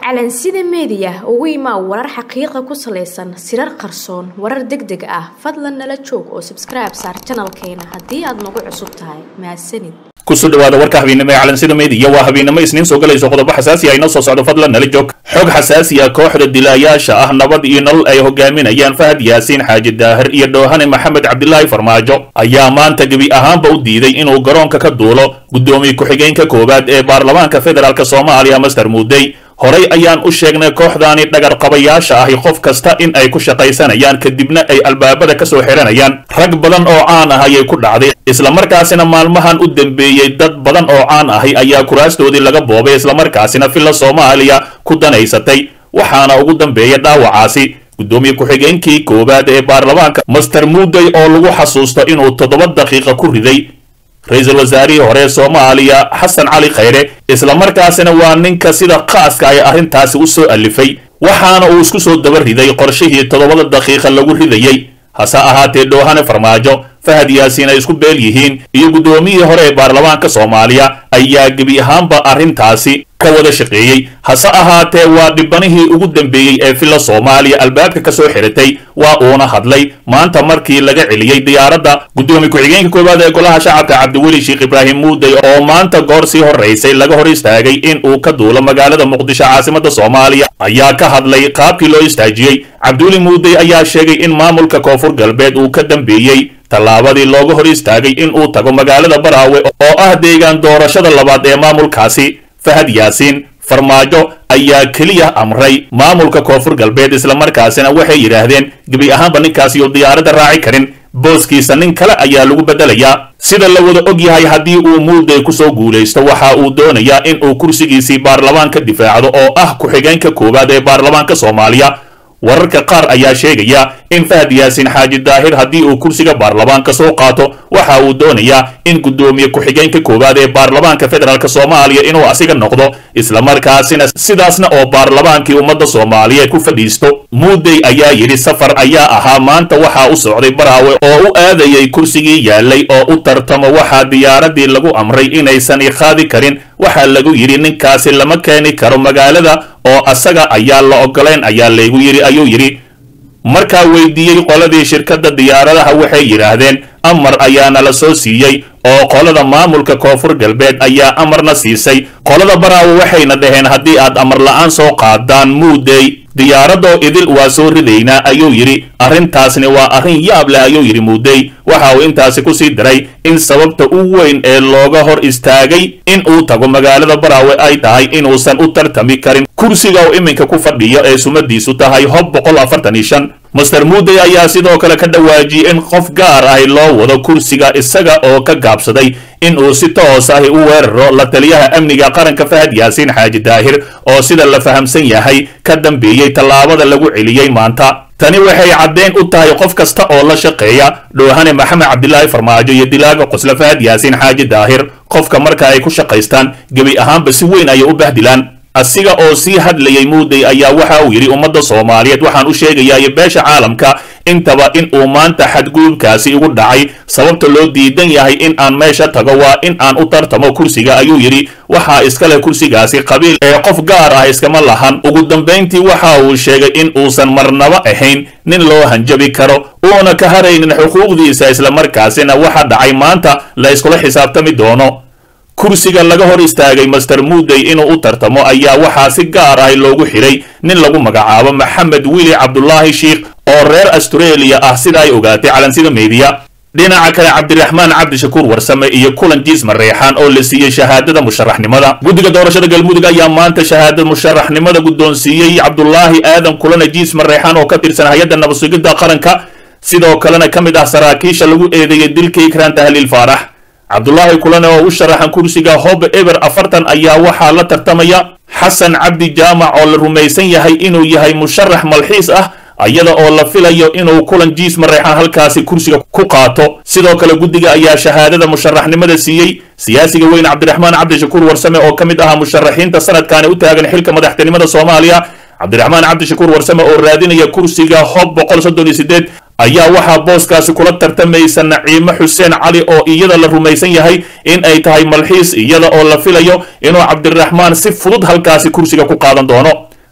calansida meediya ugu imaa warar xaqiiqa ku salaysan sirar qarsoon warar deg deg ah fadlan nala joog oo sabskribe saar janalkeena haddii aad nagu cusub tahay mahadsanid kusoo dhawaada warka habeennimo ee calansida meediya waa habeennimo isniin soo galayso qodobo xasaasi ah inoo soo socdo fadlan nala joog xog xasaasi ah kooxda dilaayaasha ah nabad iyo nolol ay hogaaminayaan fahad yaasiin xaaji daahir iyo dhoohane maxamed cabdilaahi farmaajo ayaa maanta gebi ahaanba u diiday inuu garoonka ka duulo guddoomiye ku-xigeenka koowaad ee baarlamaanka federaalk soomaaliya master muudey horay ayaan u sheegnay kooxdaani dhagarqabayaasha ahi qof kasta in ay ku shaqaysanayaan kadibna ay albaabada ka soo xihanayaan rag badan oo caan ah ayay ku dhacday islamarkaasina maalmahan u dambeeyey dad badan oo caan ahi ayaa kuraastoodii laga boobay islamarkaasina villa soomaaliya ku danaysatay waxaana ugu dambeeya dhaawacaasi guddoomiye ku-xigeenkii koowaad ee baarlamaanka master muudey oo lagu xasuusto inuu toddoba daqiiqa ku riday ra-iisul wasaarihii hore ee soomaaliya xasan cali khayre islamarkaasina waa ninka sida khaaska ay arrintaasi u soo alifay waxaana uu isku soo daba riday qorshihii toddobada daqiiqa lagu ridayey hase ahaatee dhoohane farmaajo fahad yaasiin ay isku beel yihiin iyo guddoomiyihii hore ee baarlamaanka soomaaliya ayaa gebi ahaanba arrintaasi ka wada shaqeeyey hase ahaatee waa dhibanihii ugu dambeeyey ee villa soomaaliya albaabka ka soo xiratay waa uuna hadlay maanta markii laga celiyey diyaaradda guddoomiye ku-xigeenka koowaad ee golaha shacabka cabdiweli sheekh ibraahim muudey oo maanta goor sii horraysay laga hor istaagay in uu ka duulo magaalada muqdisho caasimadda soomaaliya ayaa ka hadlay qaabkii loo istaajiyey cabdiweli muudey ayaa sheegay in maamulka koonfur galbeed uu ka dambeeyey tallaabadii looga hor istaagay in uu tago magaalada baraawe oo ah deegaan doorashada labaad ee maamulkaasi fahad yaasiin farmaajo ayaa keliya amray maamulka koonfur galbeed islamarkaasina waxay yidhaahdeen gebi ahaanba ninkaasi oo diyaaradda raaci karin booskiisa nin kale ayaa lagu beddelayaa sida la wada og yahay haddii uu muudey kusoo guulaysto waxa uu doonayaa in uu kursigiisii baarlamaan ka difaacdo oo ah ku-xigeenka koowaad ee baarlamaanka soomaaliya wararka qaar ayaa sheegaya in fahad yaasiin xaaji daahir haddii uu kursiga baarlamaanka soo qaato waxa uu doonayaa in guddoomiye ku-xigeenka koowaad ee baarlamaanka federaalk soomaaliya inuu asiga noqdo islamarkaasina sidaasna oo baarlamaankii ummadda soomaaliyeed ku fadhiisto muudey ayaa yidhi safar ayaa ahaa maanta waxaa u socday baraawe oo u aadayay kursigii yaalay oo u tartamo waxaa diyaaradii lagu amray inaysan iqaadi karin waxaa lagu yidhi ninkaasi lama keeni karo magaalada oo asaga ayaa la ogolayn ayaa laygu yidhi ayuu yidhi markaa weydiiyey qoladii shirkadda diyaaradaha waxay yidhaahdeen amar ayaana la soo siiyey oo qolada maamulka koonfur galbeed ayaa amarna siisay qolada baraawe waxayna dhaheen haddii aad amar la-aan soo qaadaan muudey diyaaradoo idil waa soo ridaynaa ayuu yidhi arrintaasni waa arrin yaab leh ayuu yidhi muudey waxa uu intaasi ku sii daray in sababta u weyn ee looga hor istaagay in uu tago magaalada baraawe ay tahay inuusan u tartami karin kursiga uu iminka ku fadhiyo ee sumadiisu tahay hob boqol afartan iyo shan master muudey ayaa sidoo kale ka dhawaajiyey in qof gaar ahi loo wado kursiga isaga oo ka gaabsaday in uu si toos ahi u weeraro la taliyaha amniga qaranka fahad yaasiin xaaji daahir oo sida la fahamsan yahay ka dambeeyey tallaabada lagu celiyey maanta tani waxay caddeyn u tahay qof kasta oo la shaqeeya dhoohane maxamed cabdilaahi farmaajo iyo dilaaga qosle fahad yaasiin xaaji daahir qofka marka ay ku shaqaystaan gebi ahaanba si weyn ayay u bahdilaan asiga oo sii hadlayay muudey ayaa waxa uu yidhi ummadda soomaaliyeed waxaan u sheegayaa iyo beesha caalamka intaba in uu maanta xadgudubkaasi igu dhacay sababta loo diidan yahay in aan meesha tago waa in aan u tartamo kursiga ayuu yidhi waxaa iska leh kursigaasi qabiil ee qof gaar ah iskama lahan ugu dambayntii waxa uu sheegay in uusan marnaba ahayn nin loo hanjabi karo uuna ka haraynin xuquuqdiisa islamarkaasina waxa dhacay maanta la iskula xisaabtami doono kursiga laga hor istaagay master muudey inuu u tartamo ayaa waxaa si gaar ah loogu xidhay nin lagu magacaabo maxamed wili cabdulaahi sheikh oo reer astareeliya ah sida ay ogaatay calansida meediya dhinaca kale cabdiraxmaan cabdishakuur warsame iyo kulan jiis mareexaan oo la siiyey shahaadada musharaxnimada guddiga doorashada galmudug ayaa maanta shahaadada musharaxnimada guddoonsiiyey cabdulaahi aadan kulana jiis mareexaan oo ka tirsan hay-adda nabadsugidda qaranka sidoo kalena ka mid ah saraakiisha lagu eedeeyey dilka ikraan tahliil faarax cabdulaahi kulane oo u sharaxan kursiga hob eber afartan ayaa waxaa la tartamaya xasan cabdi jaamac oo la rumaysan yahay inuu yahay musharax malxiis ah iyada oo la filayo inuu kulan jiis mareexaan halkaasi kursiga ku qaato sidoo kale guddiga ayaa shahaadada musharaxnimada siiyey siyaasiga weyn cabdiraxmaan cabdishakuur warsame oo ka mid ahaa musharaxiinta sanadkaani u taagan xilka madaxtinimada soomaaliya cabdiraxmaan cabdishakuur warsame oo raadinaya kursiga hob boqol soddon iyo sideed ayaa waxaa booskaasi kula tartamaysa naciimo xuseen cali oo iyada la rumaysan yahay in ay tahay malxiis iyada oo la filayo inuu cabdiraxmaan si fudud halkaasi kursiga ku qaadan doono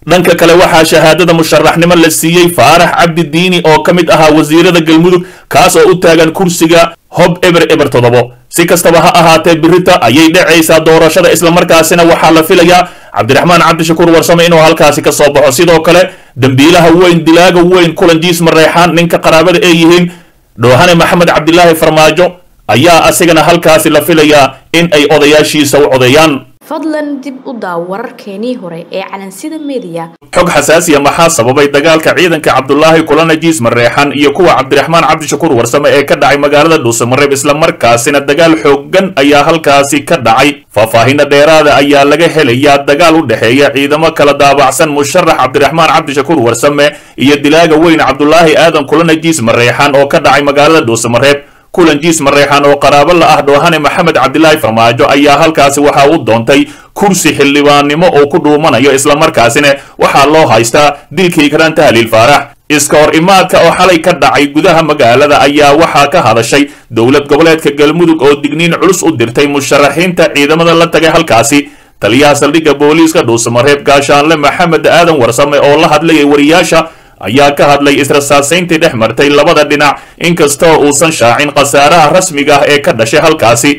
dhanka kale waxaa shahaadada musharaxnimo la siiyey faarax cabdi diini oo ka mid ahaa wasiirada galmudug kaas oo u taagan kursiga hob eber eber toddobo si kastaba ha ahaatee birita ayay dhacaysaa doorashada islamarkaasina waxaa la filayaa cabdiraxmaan cabdishakuur warsame inuu halkaasi ka soo baxo sidoo kale dembiilaha weyn dilaaga weyn kulan jiis mareexaan ninka qaraabada ay yihiin dhoohane maxamed cabdilaahi farmaajo ayaa asigana halkaasi la filayaa in ay odayaashiisa u codeeyaan fadlan dib u daaw wararkeenii hore ee calansida meediya xog xasaasiya maxaa sababay dagaalka ciidanka cabdulaahi kulana jiis mareexan iyo kuwa cabdiraxmaan cabdishakuur warsame ee ka dhacay magaalada dhuusamareeb islamarkaasina dagaal xoogan ayaa halkaasi ka dhacay faahfaahinna dheeraada ayaa laga helayaa dagaal u dhexeeya ciidamo kala daabacsan musharax cabdiraxmaan cabdishakuur warsame iyo dilaaga weyn cabdulaahi aadan kulana jiis mareexan oo ka dhacay magaalada dhuusamareeb kulan jiis mareexan oo qaraabo la ah dhoohane maxamed cabdilaahi farmaajo ayaa halkaasi waxaa u doontay kursi xildhibaannimo oo ku dhuumanayo islamarkaasina waxaa loo haystaa dilkii karanta haliil faarax iska hor imaadka oo xalay ka dhacay gudaha magaalada ayaa waxaa ka hadashay dowlad goboleedka galmudug oo digniin culus u dirtay musharaxiinta ciidamada la tagay halkaasi taliyaha saldhigga booliiska dhuusamareeb gaashaanle maxamed aadan warsame oo la hadlayay wariyaasha ayaa ka hadlay israsaasayntii dhex martay labada dhinac inkastoo uusan shaacin khasaaraha rasmiga ah ee ka dhashay halkaasi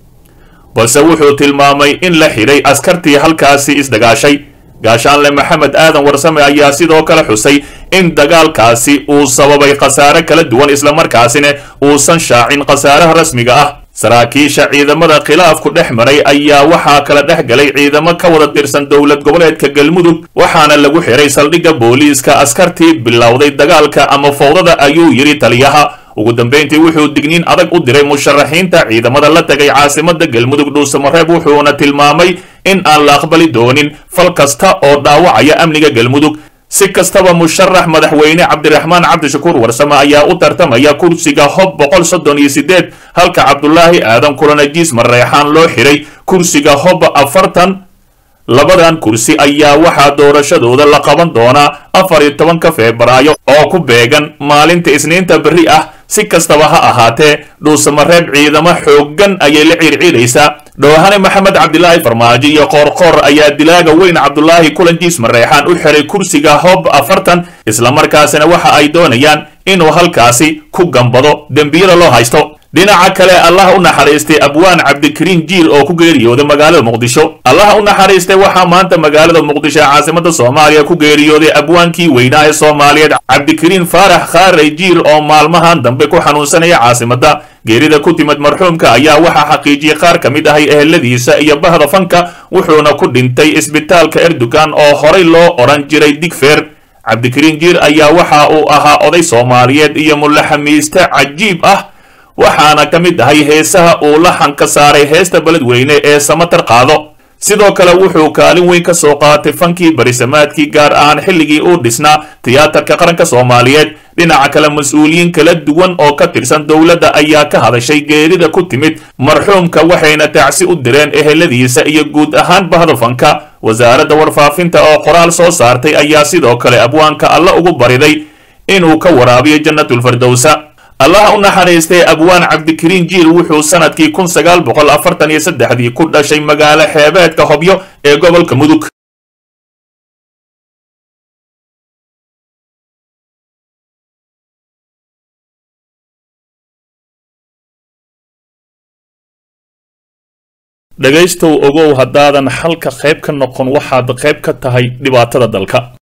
balse wuxuu tilmaamay in la xidhay askartii halkaasi isdagaashay gaashaanle maxamed aadan warsame ayaa sidoo kale xusay in dagaalkaasi uu sababay khasaare kala duwan islamarkaasina uusan shaacin khasaaraha rasmiga ah saraakiisha ciidamada khilaafku dhex maray ayaa waxaa kala dhex galay ciidamo ka wada tirsan dowlad goboleedka galmudug waxaana lagu xiray saldhigga booliiska askartii bilowday dagaalka ama fowdada ayuu yidhi taliyaha ugu dambayntii wuxuu digniin adag u diray musharaxiinta ciidamada la tagay caasimada galmudug dhuusamareeb wuxuuna tilmaamay in aan la aqbali doonin fal kasta oo dhaawacaya amniga galmudug si kastaba musharax madaxweyne cabdiraxmaan cabdishakuur warsame ayaa u tartamaya kursiga hob boqol soddon iyo sideed halka cabdulaahi aadan kulanajiis mareexaan loo xiray kursiga hob afartan labadan kursi ayaa waxaa doorashadooda la qaban doonaa afar iyo tobanka febraayo oo ku beegan maalinta isniinta berri ah si kastaba ha ahaatee dhuusamareeb ciidamo xooggan ayay la ciirciidaysaa dhoohane maxamed cabdilaahi farmaajo iyo qoorqoor ayaa dilaaga weyn cabdulaahi kulanjiis mareexaan u xiray kursiga hob afartan islamarkaasina waxa ay doonayaan inuu halkaasi ku gambado dembiyada loo haysto dhinaca kale allah u naxariistay abwaan cabdikariin jiil oo ku geeriyooday magaalada muqdisho allah u naxariistay waxaa maanta magaalada muqdisho ee caasimada soomaaliya ku geeriyooday abwaankii weynaa ee soomaaliyeed cabdikariin faarax khaaray jiil oo maalmahan dambe ku xanuunsanaya caasimada geerida ku timid marxuumka ayaa waxaa xaqiijiyey qaar ka mid ahay eheladiisa iyo bahda fanka wuxuuna ku dhintay isbitaalka erdogan oo horay loo odhan jiray digfeer cabdikariin jiil ayaa waxa uu ahaa oday soomaaliyeed iyo mulaxamiiste cajiib ah waxaana ka mid ahay heesaha uu laxan ka saaray heesta beledweyne ee samatar qaado sidoo kale wuxuu kaalin weyn ka soo qaatay fankii barisamaadkii gaar ahaan xilligii uu dhisnaa tiyaatarka qaranka soomaaliyeed dhinaca kale mas-uuliyiin kala duwan oo ka tirsan dowladda ayaa ka hadashay geerida ku timid marxuumka waxayna tacsi u direen eheladiisa iyo guud ahaan bahda fanka wasaaradda warfaafinta oo qoraal soo saartay ayaa sidoo kale abwaanka alla ugu bariday inuu ka waraabiyo jannatulfardowsa allaha u naxariistay abwaan cabdikariin jiil wuxuu sanadkii kun sagaal boqol afartan iyo saddexdii ku dhashay magaalo xeebeedka hobyo ee gobolka mudug dhegaystow ogow haddaadan xalka qayb ka noqon waxaad qayb ka tahay dhibaatada dalka